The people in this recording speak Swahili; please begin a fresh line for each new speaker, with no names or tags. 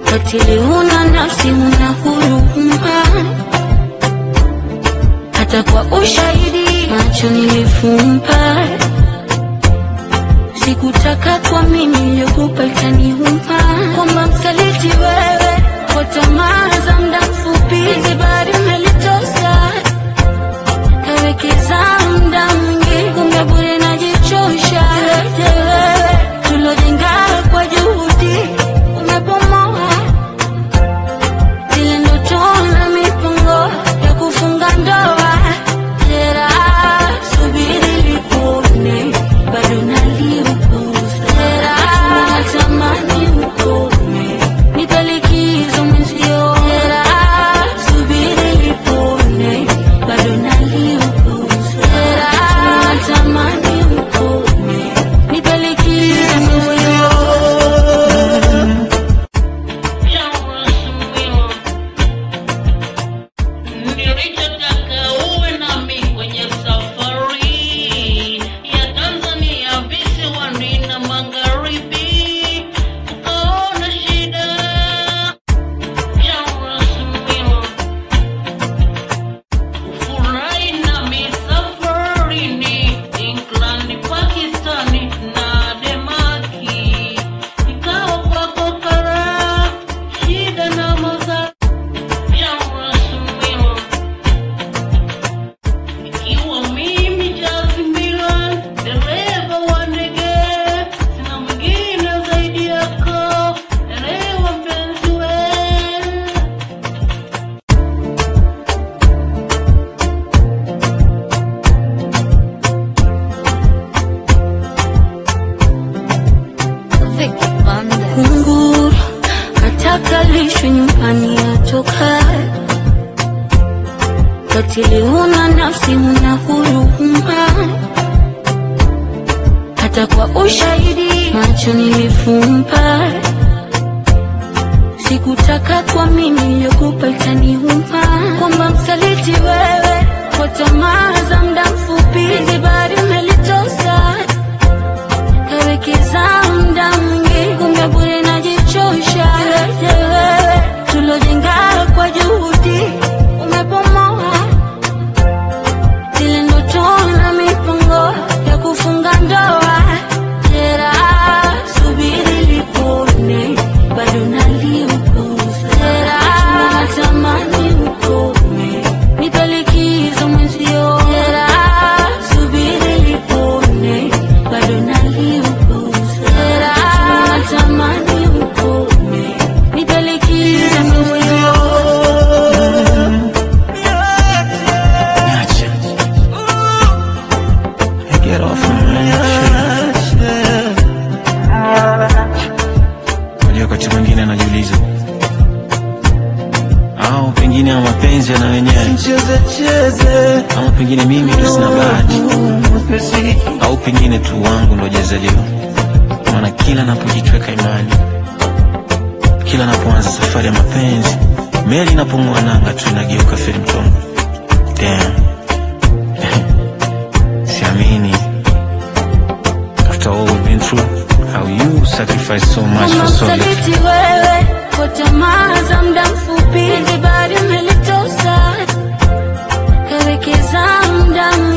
katili, huna nafsi, huna huruma, hata kwa ushahidi macho nilifumba. Sikutaka kwa mimi niliogopa itaniuma, kwamba msaliti wewe kwa tamaa za muda mfupi, hizi bari umelitosa kawekeza muda mwingi, kumbe bure najichosha. Yote wewe tulojenga kwa juhudi umebomoa zile ndoto na mipango ya kufunga ndoa. Jera, subiri lipone, bado naliupuza. Jera, natamani ukome, nipe likizo mwenzio. Jera, subiri lipone, bado naliupuza. Jera, natamani ukome, nipe likizo mwenzio.
Nilichotaka uwe nami kwenye safari ya Tanzania visiwani na magharibi, ukaona shida ya rasmi Furahi nami safarini England, Pakistani na Demaki, ikawa kwako karaha, shida na madhara ya rasmi ikiwa mimi Jazzy Milan, dereva wa ndege, sina mwingine zaidi yako, elewa mpenzi wewe.
Kunguru ataka lishwe nyumbani atoka katili, huna nafsi, huna huruma, hata kwa ushahidi macho nilifumba. Sikutaka kwa mimi niliogopa itaniuma, kwamba msaliti wewe kwa tamaa za muda mfupi, hizi bari umelitosa kawekeza muda mwingi, kumbe bure najichosha. Yote wewe tulojenga kwa juhudi umebomoa zile ndoto na mipango ya kufunga ndoa. Jera, subiri lipone, bado naliupuza. Jera, natamani ukome, nipe likizo mwenzio. Jera, subiri lipone, bado naliupuza. Jera, natamani ukome, nipe likizo mwenzio.
Niache. Hey, get off of me. Shit. Unajua wakati mwingine anajiuliza au pengine ama mapenzi yana wenyewe ama pengine mimi ndo sina bahati au pengine tu wangu ndo jazaliwa maana kila napojitweka imani kila napoanza safari ya mapenzi meli inapong'oa nanga tu inageuka feri mtongo Damn. Siamini. After all we've been through, how you sacrificed so much
Kama
for so little.
msaliti wewe kwa tamaa za muda mfupi, hizi bari umelitosa kawekeza muda